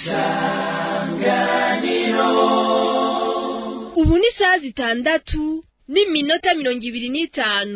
ubu ni isaha zitandatu n'iminota mirongo ibiri n'itanu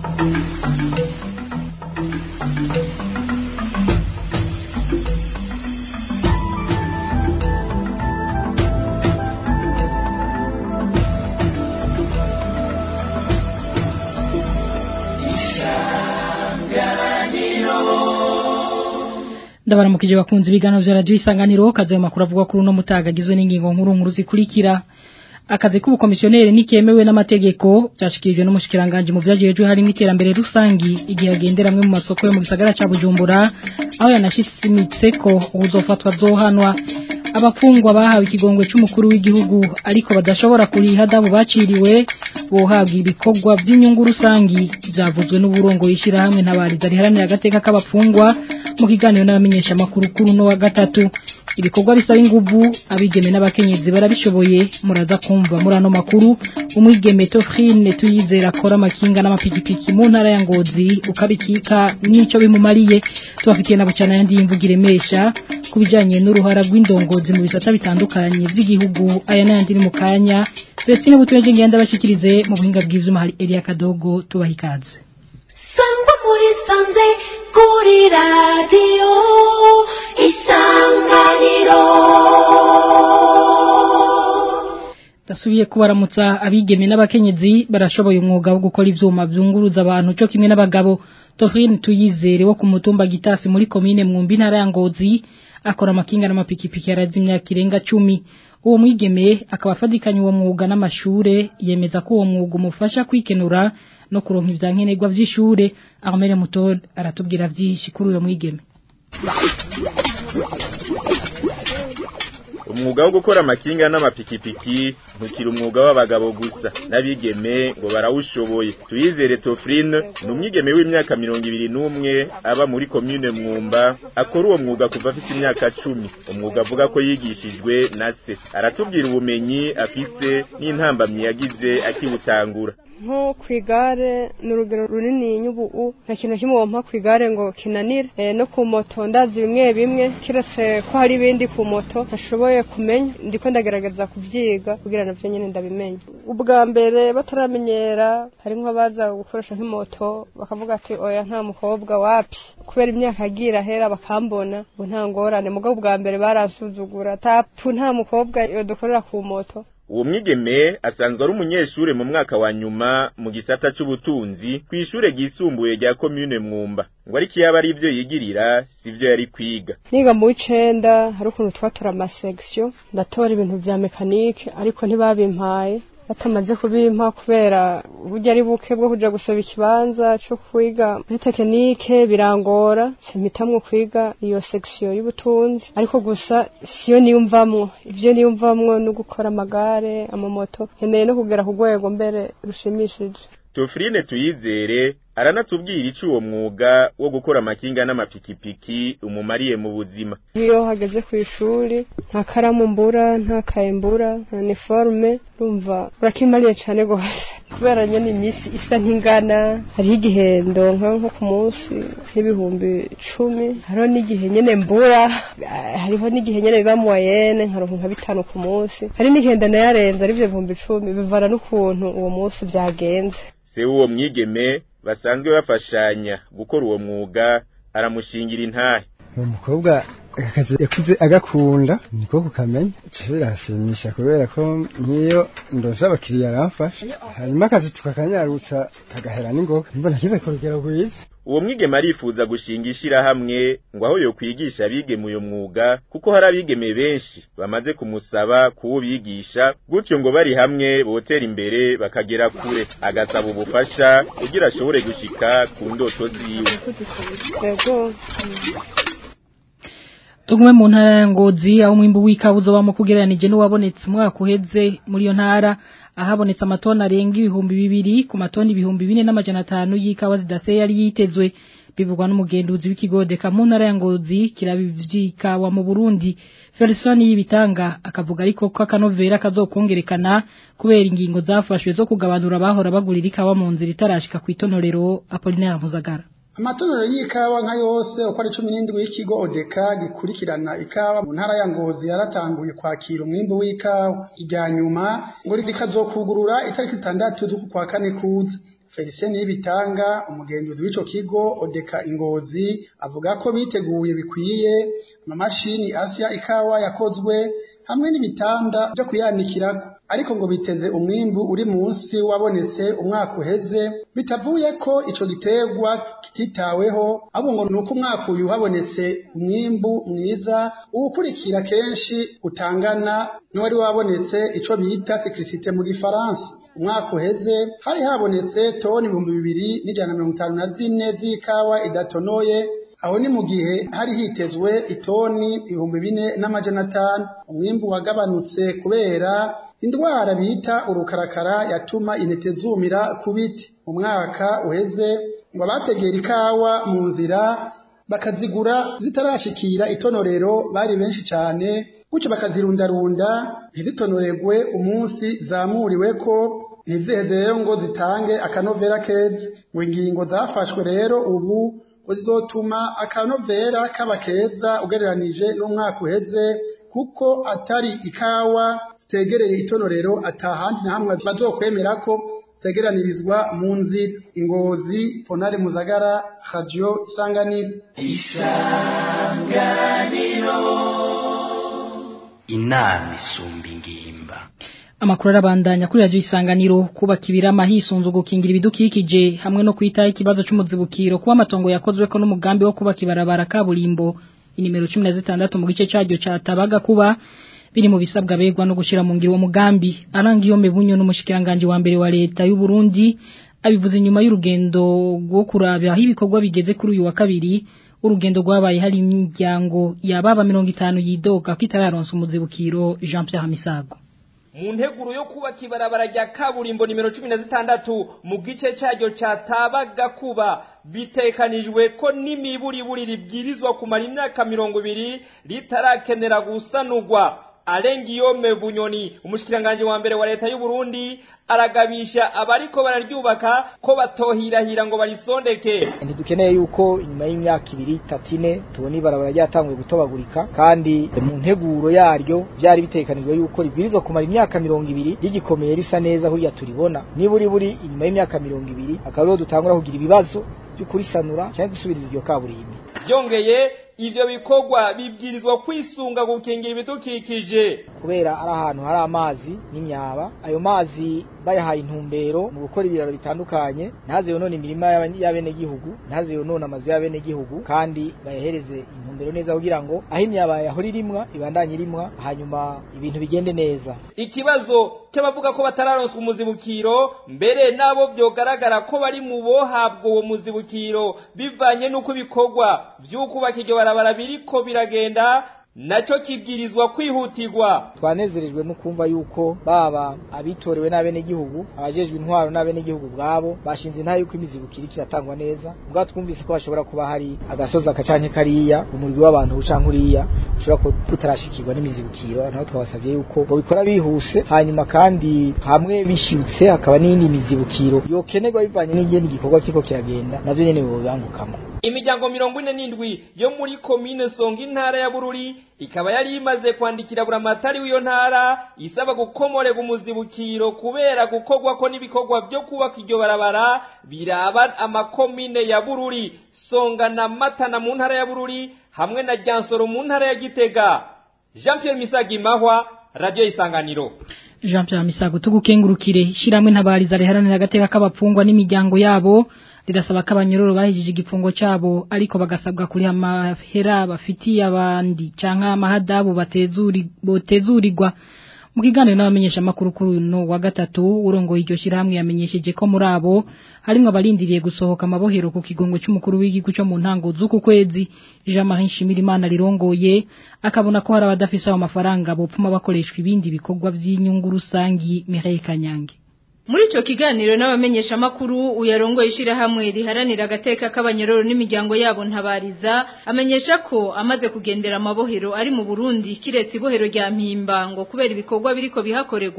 ndabaramukije bakunze ibiganiro vya radio isanganiro kaze mu makuru avuga kuri uno mutagagizwe n'ingingo nkuru nkuru zikurikira akazi k'ubukomisiyoneri nikemewe n'amategeko byashikirijwe n'umushikiranganje mu vyajejwe hari n'iterambere rusangi igihe agenderamwe mu masoko yo mu gisagara ca Bujumbura aho yanashimitse ko uzofatwa zohanwa abafungwa bahawe ikigongwe c'umukuru w'igihugu ariko badashobora kuriha dabo baciriwe bohabwa ibikorwa by'inyungu rusangi byavuzwe n'uburongo yishira hamwe ntabariza riharanira agateka k'abafungwa mu kiganiro n'abamenyesha makuru kuri no wa gatatu ibikorwa bisaba inguvu abigeme n'abakenyezi barabishoboye muraza kumva muri ano makuru umwigeme Tofrine tuyizera akora amakinga n'amapikipiki mu ntara ya Ngozi ukabikika nico bimumariye tubafitiye na bucana yandi imvugire mesha kubijanye n'uruhara rw'indongozi mu bisata bitandukanye by'igihugu aya n'ayandi ni mu kanya Vestine butuyeje ngenda bashikirize mu buhinga bw'ivyuma hari Elia Kadogo tubahikaze sangwa muri sanze kuri radiyo isanganiro Dasubiye kubaramutsa abigeme n'abakenyezi barashoboye umwuga wo gukora ivyuma vyunguruza abantu cyo kimwe n'abagabo Tofrine tuyizere wo ku mutumba Gitasi muri commune Mwumbi ntara ya Ngozi akora amakinga n'amapikipiki yarazimya kirenga 10 uwo mwigeme akaba afadikanye uwo mwuga n'amashure yemeza ko uwo mwuga umufasha kwikenura no kuronka ivyankenerwa vy'ishure Armel Mutor aratubwira vyinshi kuri uyo mwigeme umwuga wo gukora amakinga n'amapikipiki ntukiri umwuga w'abagabo gusa n'abigeme ngo barawushoboye tuyizere Tofrine ni umwigeme w'imyaka mirongo ibiri n'umwe aba muri commune Mwumba akora uwo mwuga kuva afite imyaka cumi umwuga avuga ko yigishijwe na se aratubwira ubumenyi afise n'intambamyi yagize akiwutangura nko ku igare ni urugero runini nyubu nta kintu kimwe wampa ku igare ngo kinanire e, no ku moto ndazi bimwe bimwe kiretse ko hari ibindi ku moto ntashoboye kumenya ndiko ndagerageza kubyiga kugira navyo nyene ndabimenya ubwa mbere bataramenyera hari nk'abaza gukoresha nk'imoto bakavuga ati oya nta mukobwa wapi kubera imyaka agira hera bakambona ngo nta ngorane mugabo ubwa mbere baransuzugura tapfu nta mukobwa yodukorera ku moto uwo mwigeme asanzwe ari umunyeshure mu mwaka wa nyuma mu gisata c'ubutunzi kw'ishure ryisumbuye rya commune Mwumba ngo ariko yaba ari ivyo yigirira sivyo yari kwiga niga mu w'icenda hari ukuntu twatora amasection ndatora ibintu vya mekanike ariko ntibabimpaye batamaze kubimpa kubera burya ari buke bwo kuja gusaba ikibanza cyo kwiga muri tekinike birangora simitamwo kwiga iyo section y'ubutunzi ariko gusa siyo niyumvamwo ivyo niyumvamwo no gukora amagare amamoto nkeneye no kugera ku rwego mbere rushimishije Tofrine tuyizere aranatubwira ico uwo mwuga wo gukora amakinga n'amapikipiki umumariye mu buzima iyo hageze ku ishuri nta karamu mbura nta kaye mbura nta niforme urumva urakimariye cane gose kubera nyene iminsi isa ntingana hariho igihe ndonka nko ku munsi nk'ibihumbi icumi hariho n'igihe nyene mbura hariho n'igihe nyene biba moyenne nkaronka nka bitanu ku munsi hari n'igihe ndanayarenza ari ivyo bihumbi icumi bivana n'ukuntu uwo munsi vyagenze se w'uwo mwigeme basanzwe bafashanya gukora uwo mwuga aramushingira intahe uwo mukobwa akazi yakuze agakunda niko kukamenya birashimisha kubera ko nk'iyo ndose abakiriya aramfasha hanyuma akazi tukakanyarutsa kagahera n'ingoga mbona kize ku rugero rwiza uwo mwigeme arifuza gushinga ishirahamwe ngo aho yokwigisha abigeme uyo mwuga kuko hari abigeme benshi bamaze kumusaba kuwubigisha gutyo ngo bari hamwe botera imbere bakagera kure agasaba ubufasha kugira ashobore gushika ku ndoto ziwe yego Tugume mu ntara ya Ngozi aho mwimbu w'ikabuzo bamo kugereranije n'uwabonetse umwaka uheze muri iyo ntara ahabonetse amatoni arenga ibihumbi bibiri ku matoni ibihumbi bine n'amajana atanu y'ikawa zidaseye yari yitezwe bivugwa n'umugenduzi w'ikigodeka mu ntara ya Ngozi kirabivyikawa mu Burundi Felson y'ibitanga akavuga ariko ko akanovera kazokongerekana kubera ingingo zafashwe zo kugabanura abahora bagurira ikawa mu nzira itarashika ku itonorero Apollinaire Muzagara amatonero y'ikawa nka yose uko ari cumi n'indwi y'ikigo odeka gikurikirana ikawa mu ntara ya ngozi yaratanguye kwakira umwimbu w'ikawa irya nyuma ngo rikazokugurura itariki zitandatu z'uku kwa kane kuza Felicien Nibitanga umugenzuzi w'ico kigo Odeka Ingozi avuga ko biteguye bikwiye amamashini asya ikawa yakozwe hamwe n'ibitanda byo kuyanikirako ariko ngo biteze umwimbu uri munsi wabonetse umwaka uheze bitavuye ko ico giterwa kititaweho ahubwo ngo nuko umwaka uyu habonetse umwimbu mwiza uwukurikira kenshi utangana n'uwari wabonetse ico bita cyclicité mu gifaransa umwaka uheze hari habonetse toni ibihumbi bibiri n'ijana mirongo itanu na zine z'ikawa idatonoye aho ni mu gihe hari hitezwe itoni ibihumbi bine n'amajana atanu umwimbu wagabanutse kubera indwara bita urukarakara yatuma intete zumira ku biti mu mwaka uheze ngo abategera ikawa mu nzira bakazigura zitarashikira itonorero bari benshi cyane gutyo bakazirundarunda ntizitonoregwe umunsi zamuriwe ko ntiziheze rero ngo zitange akanovera keza ngo ingingo zafashwe rero ubu ngo zizotuma akanovera kaba keza ugereranije n'umwaka uheze kuko atari ikawa zitegereye itonorero atahandi na hamwe bazokwemera ko zegeranirizwa mu nzira ingozi ponare muzagara radio isanganiro inama isumba ingimba Amakuru arabandanya kuri radio isanganiro kubaka ibirama hisunzu gukingira ibidukikije hamwe no kwitaho ikibazo cy'umuzibukiro kuba amatongo yakozwe ko n'umugambi wo kubaka ibarabara kaburimbo inimero 16 mu gice cyaryo cyatabaga kuba biri mu bisabwa begwa no gushira mu ngiro mugambi arangiyo mebunyo n'umushikiranganje wa mbere wa leta y'u Burundi abivuze nyuma y'urugendo rwo kuraba aho ibikorwa bigeze kuri uyu wa kabiri urugendo rwabaye hari imiryango yababa 50 yidoga kitararonsa umuzibukiro Jean Pierre Misago mu nteguro yo kubaka ibarabara rya kaburimbo nimero cumi na zitandatu mu gice cyaryo cyatabaga kuba bitekanijwe ko n'imiburiburi ribwirizwa kumara imyaka mirongo ibiri ritarakenera gusanurwa Alengiyome Bunyoni umushikiranganje wa mbere wa leta y'u Burundi aragabisha abariko bararyubaka ko batohirahira ngo barisondeke ntidukeneye yuko inyuma y'imyaka ibiri tatine tubona ibarabara ryatanguye gutobagurika kandi mu nteguro yaryo byari bitekanijwe yuko ribwirizwa kumara imyaka mirongo ibiri rigikomeye risa neza kuriya turibona niburi buri inyuma y'imyaka mirongo ibiri akaba ariho dutangura kugira ibibazo byo kurisanura cyangwa gusubiriza iryo kaburimbi byongeye ivyo bikorwa bibwirizwa kwisunga gukingira ibidukikije kubera ari ahantu hari amazi n'imyaba ayo mazi bayahaye intumbero mu gukora ibiraro bitandukanye ntaze yonone imirima y'abenegihugu ntaze yonone amazu y'abenegihugu kandi bayahereze intumbero neza kugira ngo aho imyaba yahora irimwa ibandanye irimwa hanyuma ibintu bigende neza ikibazo cy'abavuga ko batararonswa umuzibukiro mbere nabo byogaragara ko bari mu bohabwa uwo muzibukiro bivanye n'uko ibikorwa by'ukubaka iryo barabara biriko biragenda nacyo kibwirizwa kwihutirwa twanezerejwe no kumva yuko baba abitorewe n'abenegihugu abajejwe intwaro n'abenegihugu bwabo bashinze nta yuko imizibukiro kiratangwa neza ubwa twumvise ko hashobora kuba hari agasozi akacanke kariya umurwi w'abantu ucanke uriya ushobora kutarashikirwa n'imizibukiro naho twabasabye yuko babikora bihuse hanyuma kandi hamwe bishibutse hakaba n'indi mizibukiro yokenerwa bivanye n'ingene igikorwa kiko kiragenda navyo nyene bobangukamo imiryango mirongo ine n'indwi yo muri komine songa intara ya bururi ikaba yari imaze kwandikira buramatari w'iyo ntara isaba gukomorega umuzibukiro kubera gukorwa ko n'ibikorwa byo kubaka iryo barabara biraba amakomine ya bururi songa na matana mu ntara ya bururi hamwe na jansoro mu ntara ya gitega jean pierre misagi mahwa radiyo isanganiro Jean Pierre Misago tugukengurukire shiramwe ntabariza riharanira agateka k'abapfungwa n'imiryango yabo rirasaba ko abanyororo bahejije igifungo cyabo ariko bagasabwa kuri amahera bafitiye abandi canka amahadabu batezuri botezurirwa mu kiganiro n'abamenyesha makuru kuri no wa gatatu urongoye iryo shiramwe yamenyesheje ko muri abo harimo abarindiriye gusohoka amabohero ku kigongo cy'umukuru w'igihugu cyo mu ntango z'uku kwezi Jean Marie Shimirimana rirongoye akabona ko hari abadafise ayo mafaranga bopfuma bakoreshwa ibindi bikorwa by'inyungu rusangi Mireille Kanyange muri ico kiganiro n'abamenyesha makuru uyarongo ishira hamwe riharanira agateka k'abanyororo n'imiryango yabo ntabariza amenyesha ko amaze kugendera amabohero ari mu Burundi kiretse ibohero rya Mpimba ngo kubera ibikorwa biriko bihakorerwa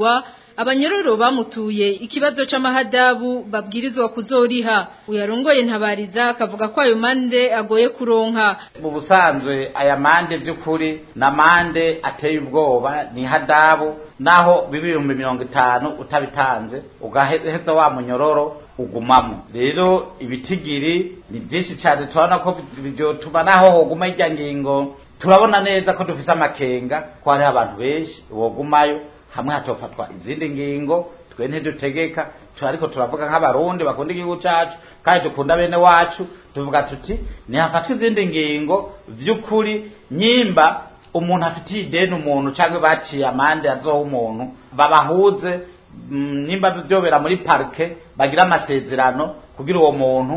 abanyororo bamutuye ikibazo c'amahadabu babwirizwa kuzoriha uyarongoye ntabariza akavuga ko ayo mande agoye kuronka mu busanzwe aya mande by'ukuri na mande ateye ubwoba ni hadabu naho biba ibihumbi mirongo itanu utabitanze ugaheza wa munyororo ugumamo rero ibitigiri ni byinshi cyane turabona ko byotuma naho hoguma ijya ngingo turabona neza ko dufise amakenga ko hariho abantu benshi wogumayo hamwe hatofatwa izindi ngingo twe ntidutegeka tu ariko turavuga nk'abarundi bakunda igihugu cacu kandi dukunda bene wacu tuvuga tuti nihafatwa izindi ngingo vy'ukuri nyimba umuntu afitiye ideni umuntu cyangwa baciye amande azoha umuntu babahuze nimba byobera muri parike bagira amasezerano kugira uwo muntu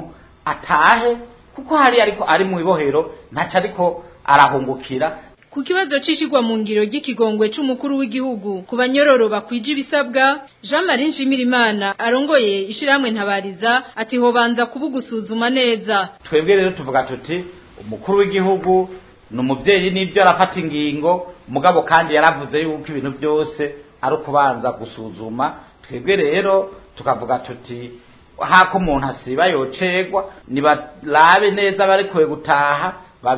atahe kuko hari ariko ari mu ibohero ntacyo ariko arahungukira ku kibazo cishigwa mu ngiro ry'ikigongwe c'umukuru w'igihugu ku banyororo bakwije ibisabwa Jean Marie Nshimirimana arongoye ishiramwe ntabariza ati hobanza kubugusuzuma neza twebwe rero tuvuga tuti umukuru w'igihugu ni umubyeyi n'ibyo arafata ingingo mugabo kandi yaravuze yuko ibintu byose ari ukubanza gusuzuma twebwe rero tukavuga tuti hako umuntu asiba yocegwa nibarabe neza barekuwe gutaha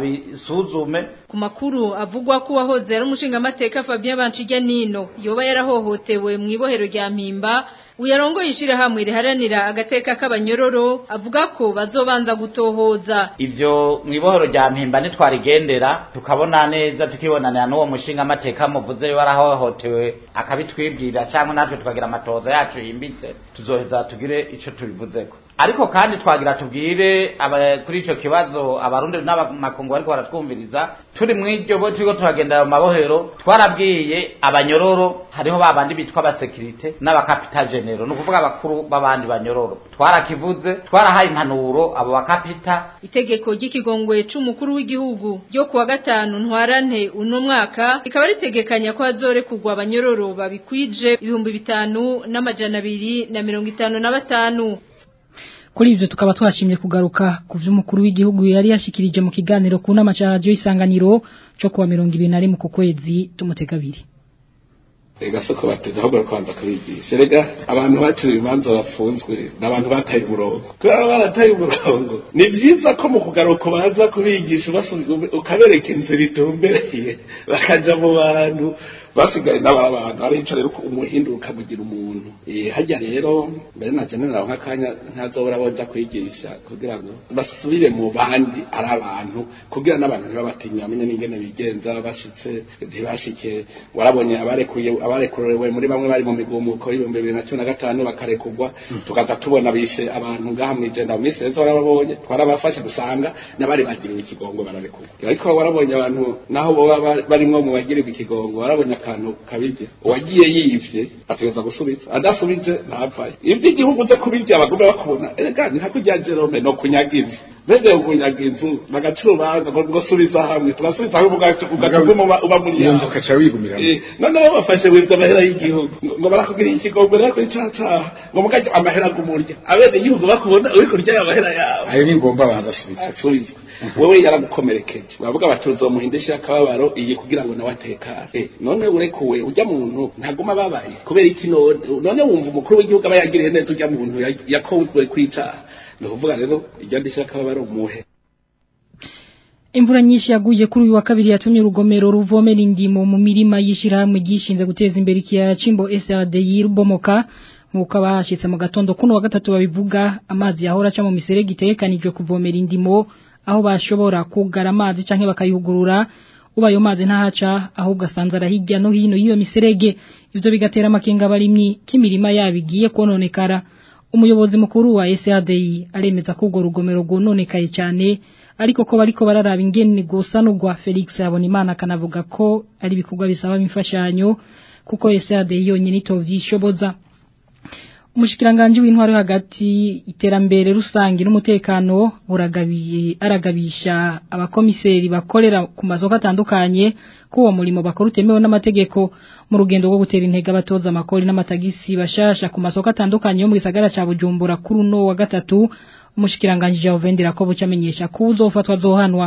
babisuzume ku makuru avugwa ko wahoze ari umushingamateka Fabien Banchijya Nino yoba yarahohotewe mu ibohero rya Mpimba uyarongoye ishirahamwe riharanira agateka k'abanyororo avuga ko bazobanza gutohoza ivyo mu ibohero rya Mpimba nitwarigendera tukabona neza tukibonanira n'uwo mushingamateka muvuze yo warahohotewe akabitwibwira cyangwa natwe tukagira amatoza yacu yimbitse tuzoheza tugire ico tubivuzeko ariko kandi twagira tubwire kuri ico kibazo abarundi n'abamakungu bariko baratwumviriza turi mw'iryo bo turiko turagendera mu mabohero twarabwiye abanyororo hariho babandi bitwa abasekirite n'abakapita genero ni ukuvuga abakuru b'abandi banyororo twarakivuze twarahaye impanuro abo bakapita itegeko ry'ikigongwe c'umukuru w'igihugu ryo kuwa gatanu ntwarante uno mwaka rikaba ritegekanya ko hazorekurwa abanyororo babikwije ibihumbi bitanu n'amajana abiri na mirongo itanu na batanu kuri ivyo tukaba twashimye kugaruka ku vy'umukuru w'igihugu yari yashikirije mu kiganiro ku nama ca radio isanganiro cyo kuwa 2021 ku kwezi tumutega abiri ega soko bateze ahubwo kwanza kubigisha rega abantu bacira imanza bafunzwe n'abantu bataye umurongo kubera barataye umurongo ni vyiza ko mu kugaruka baza kubigisha ukabereka inzira itumbereye bakaja mu bantu basigaye n'abari abantu arico rero umuhinduka mugira umuntu eh hajya rero mbere na general nk'akanya ntazobora boza kwigisha kugira ngo basubire mu bandi ari abantu kugira n'abantu ntibabatinya bamenye n'ingene bigenza bashitse ntibashike warabonye abarekuye abarekurewe muri bamwe bari mu migumuko y'ibihumbi bibiri na cumi na gatanu bakarekugwa tukaza tubona bishe abantu ngaha mw'ijenda mu minsi yose warababonye twarabafashe dusanga n'abari bagiriwe ikigongo bararekugwa ariko warabonye abantu naho boba barimwo mu bagiriwe ikigongo warabonye akantu kabirya uwagiye yivye ategeza gusubiza adasubije ntavayo ivyo igihugu uze kubirya bagume bakubona erega ni hakurya jerome no kunyaga inzu beze kunyaga inzu bagaca urubanza ngo ngo subiza hamwe tugasubiza hamwe ugatuma uba muri iyo nzu ukaca wigumira noneho bafashe wivye amahera y'igihugu ngo barakubwira ikigongo rero kuri cacaha ngo mukarya amahera gumurya abene igihugu bakubona uri kurya ayo mahera yawe ayo ni ngomba abanza asubiza asubiza wewe yaragukomerekeje bavuga bati uzomuhindisha akababaro iyi kugira ngo nawe atekane none urekuwe ujya muntu ntaguma babaye kubera iki none none wumva umukuru w'igihugu aba yagiriye neza ujya muntu yakozwe kwicaha ni ukuvuga rero iryo ndishya akababaro umuhe Imvura nyinshi yaguye kuri uyu wa kabiri yatumye urugomero ruvomera indimo mu mirima yishirahamwe gishinze guteza imbere ikiyaya cimbo SRD yirubomoka nkuko abashitse mu gatondo kuno wa gatatu babivuga amazi yahora aca mu miserege itegekanijwe kuvomera indimo aho bashobora kugara amazi canke bakayugurura uba ayo mazi ntahaca ahubwo asanzara hirya no hino y'iyo miserege ivyo bigatera amakenga abarimyi k'imirima yabo igiye kononekara umuyobozi mukuru wa SADI aremeza ko urwo rugomero rwononekaye cyane ariko ko bariko bararaba ingene gusanurwa Felix Habonimana akanavuga ko ari ibikorwa bisaba imfashanyo kuko SADI yonyine itovyishoboza umushikiranganje w'intwaro hagati iterambere rusangi n'umutekano buragabiye aragabisha abakomiseri bakorera ku masoko atandukanye ko uwo murimo bakora utemewe n'amategeko mu rugendo rwo gutera intege abatoza amakori n'amatagisi bashasha ku masoko atandukanye yo mu gisagara ca Bujumbura kuri uno wa gatatu umushikiranganje Jean Vendera ko bucamenyesha ko uzofatwa zohanwa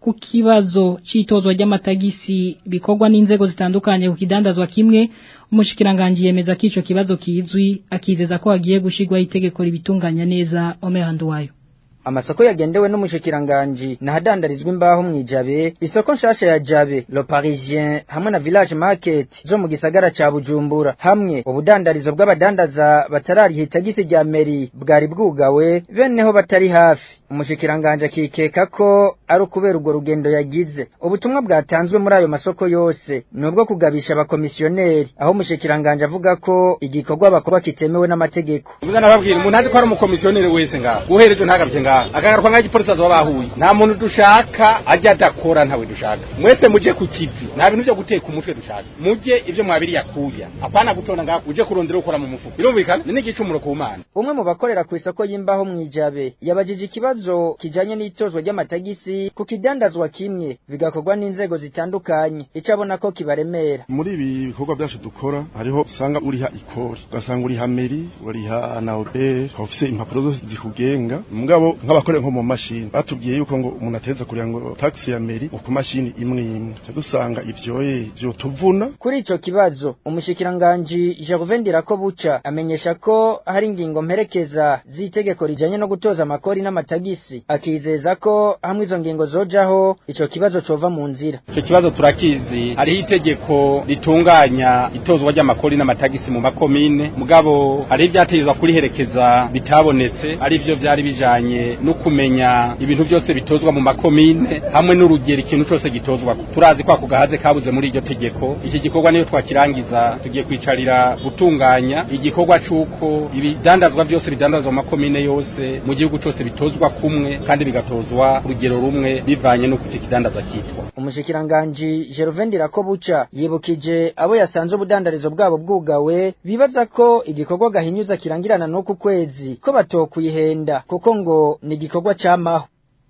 ku kibazo c'itozwa ry'amatagisi bikorwa n'inzego zitandukanye ku kidandazwa kimwe umushikiranganje yemeza ko ico kibazo kizwi akizeza ko hagiye gushigwa itegeko ribitunganya neza Omerando wayo amasoko yagendewe n'umushikiranganji nahadandarizwa imbaho mwijabe isoko nshasha ya jabe le parisien hamwe na village market zo mu gisagara ca bujumbura hamwe ubudandarizo bw'abadandaza batarariha itagisi rya meri bwari bwugawe beneho batari hafi umushikiranganje akikeka ko ari ukubera urwo rugendo yagize ubutumwa bwatanzwe muri ayo masoko yose ni ubwo kugabisha abakomisiyoneri aho umushikiranganje avuga ko igikorwa bakora kitemewe n'amategeko Mbona nababwira umuntu azi ko ari umukomisiyoneri wese ngaho guhereje ntagabye ngaho agagarukwa ngaho igipolisi azoba bahuye nta muntu dushaka ajya adakora ntawe dushaka mwese muje ku kivi nta bintu byo guteka umutwe dushaka mujye ibyo mwabiri yakuya apana gutonda ngaho uje kurondera gukora mu mufuko birumvikana ni n'igicumuro ku mana umwe mu bakorera ku isoko y'imbaho mwijabe yabajije ikibazo kijanye n'itozwa ry'amatagisi ku kidandazwa kimwe bigakorwa n'inzego zitandukanye ico abona ko kibaremera muri ibi bikorwa byacu dukora hariho usanga uriha ikori ugasanga uriha meri uriha na obere ufise impapuro zose zikugenga mugabo nk'abakorera nko mu mashini batubwiye yuko ngo umuntu ateza kugira ngo taxi ya meri ku mashini imwe imwe dusanga ivyoye byo tuvuna kuri ico kibazo umushikiranganji Gervain Dirakobuca amenyesha ko hari ingingo mperekeza z'itegeko rijanye no gutoza amakori n'amatagisi akizeza ko hamwe izo ngingo zojaho ico kibazo cova mu nzira icyo kibazo turakizi hariho itegeko ritunganya itozwa ry'amakori n'amatagisi mu makomine mugabo hari ibyatezwa kuriherekeza bitabonetse ari byo byari bijanye no kumenya ibintu byose bitozwa mu makomine hamwe n'urugero ikintu cyose gitozwa turazi ko ako gahaze kabuze muri iryo tegeko iki gikorwa niyo twakirangiza tugiye kwicarira gutunganya igikorwa c'uko ibidandazwa byose bidandazwa mu makomine yose mu gihugu cyose bitozwa kumwe kandi bigatozwa urugero rumwe bivanye n'uko icyo kidandaza kitwa umushikiranganji Gervain Dirakobuca yibukije abo yasanze ubudandarizo bwabo bwugawe bibaza ko igikorwa gahinyuza kirangirana n'uku kwezi ko batokuyihenda kuko ngo ni igikorwa cyamaho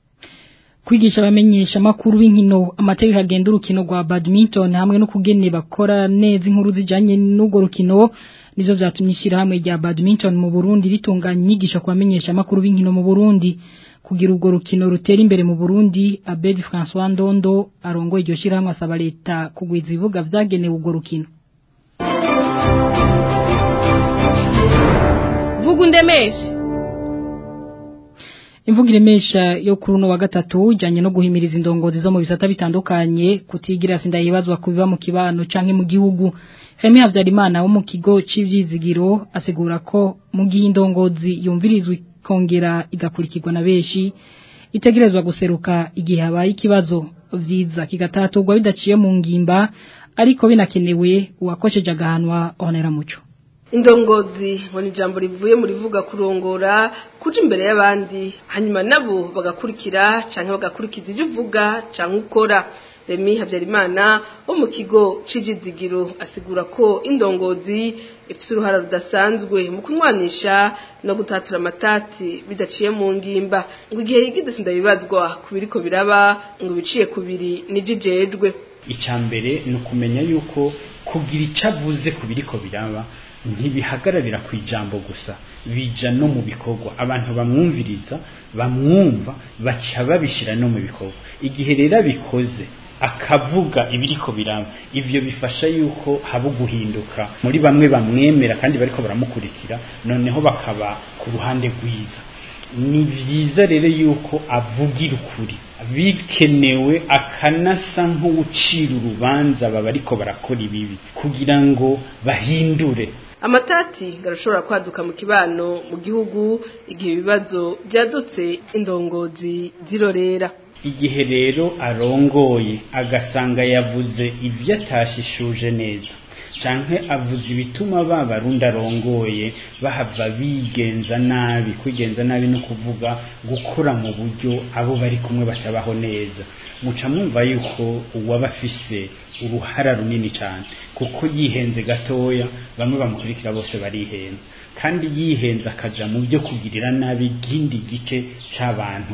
kwigisha abamenyesha makuru b'inkino amategeko agenda urukino rwa badminton hamwe no kugene bakora neza inkuru zijanye n'urwo rukino nizo vyatumye ishyirahamwe rya badminton mu Burundi ritunganya inyigisho ku bamenyesha makuru b'inkino mu Burundi kugira urwo rukino rutera imbere mu Burundi Abedi François Ndondo arongoye iryo shyirahamwe asaba leta kugwiza ibibuga vyagenewe urwo rukino Vugundemeshe Imvugo iremesha yo kuri uno wa gatatu ijanye no guhimiriza indongozi zo mu bisata bitandukanye kutigira sindayibazwa kubiba mu kibano canke mu gihugu Remy Havyarimana wo mu kigo c'ivyizigiro asigura ko mu gihe indongozi yumvirizwa kongera igakurikirwa na beshi itegerezwa guseruka igihe habaye ikibazo vyiza kigataturwa bidaciye mu ngimba ariko binakenewe uwakosheje agahanwa onera muco indongozi ngo ni ijambo rivuye mu rivuga kurongora kuja imbere y'abandi hanyuma nabo bagakurikira canke bagakurikiza ibyo uvuga canke ukora Remy Habyarimana wo mu kigo c'ijizigiro asigura ko indongozi ifite uruhara rudasanzwe mu kunywanisha no gutatura amatati bidaciye mu ngimba ngo igihe yigize sindabibazwa ku biriko biraba ngo biciye kubiri nivyo ijejwe icambere ni ukumenya yuko kugira ico avuze ku biriko biraba ntibihagararira ku ijambo gusa bija no mu bikorwa abantu bamwumviriza bamwumva baca babishira no mu bikorwa igihe rero abikoze akavuga ibiriko biraba ivyo bifasha yuko haba guhinduka muri bamwe bamwemera kandi bariko baramukurikira noneho bakaba ku ruhande rwiza ni vyiza rero yuko avugira ukuri bikenewe akanasa nk'uwucira urubanza baba ariko barakora ibibi kugira ngo bahindure amatati garashobora kwaduka mu kibano mu gihugu igihe ibibazo byadutse indongozi zirorera igihe rero arongoye agasanga yavuze ibyo atashishuje neza canke avuze ibituma babarundi arongoye bahava bigenza nabi kwigenza nabi no kuvuga gukora mu buryo abo bari kumwe batabaho neza muca mwumva yuko uwaba afise uruhara runini cyane kuko yihenze gatoya bamwe bamukurikira bose barihenza kandi yihenze akaja mu byo kugirira nabi igindi gice c'abantu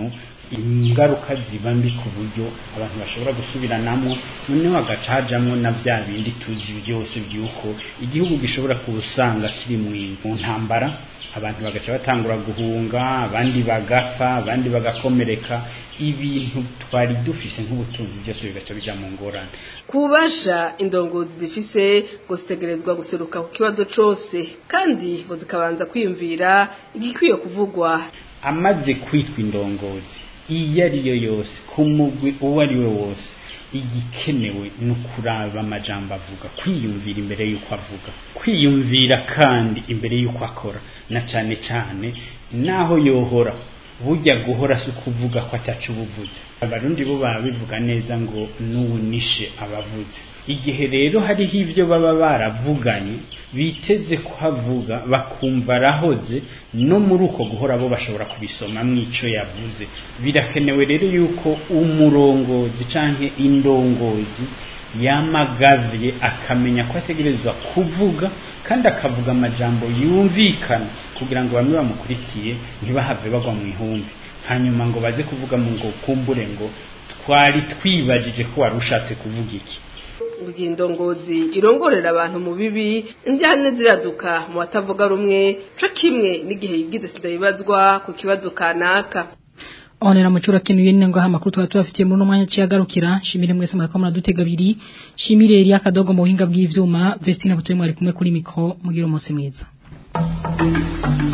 ingaruka ziba mbi ku buryo abantu bashobora gusubiranamo noneho hagacajamwo na bya bindi tuzi byose by'uko igihugu gishobora kuwusanga kiri mu ntambara abantu bagaca batangura guhunga abandi bagapfa abandi bagakomereka ibintu twari dufise nk'ubutunzi byose bigaca bija mu ngorane kubasha indongozi zifise ngo zitegerezwa guseruka ku kibazo cose kandi ngo zikabanza kwiyumvira igikwiye kuvugwa amaze kwitwa indongozi iyo ari yo yose ku mugwi uwo ari we wose igikenewe ni ukuraba amajambo avuga kwiyumvira imbere y'uko avuga kwiyumvira kandi imbere y'uko akora na cane cane naho yohora burya guhora si ukuvuga ko atacu ubuvuze abarundi bo baba bivuga neza ngo n'uwunishe abavuze igihe rero hariho ibyo baba baravuganye biteze kuhavuga bakumva arahoze no muri uko guhora bo bashobora kubisoma mw'ico yavuze birakenewe rero yuko umurongozi canke indongozi yamagavye akamenya ko ategerezwa kuvuga kandi akavuga amajambo yumvikana kugira ngo bamwe bamukurikiye ntibahave bagwa mu ihumbi hanyuma ngo baze kuvuga mu ngo kumbure ngo twari twibajije ko wari ushatse kuvuga iki kugira indongozi irongorera abantu mu bibi indyane ziraduka mu batavuga rumwe co kimwe n'igihe yigize sida yibazwa ku kibazo kanaka Onera mucura kinu yene ngo hamakuru twa tubafitiye muri umwanya ciyagarukira shimire mwese mwako muradutega biri shimire Elia Kadogo mu buhinga bw'ivyuma Vestina butuye mwari kumwe kuri mikro mugira umunsi mwiza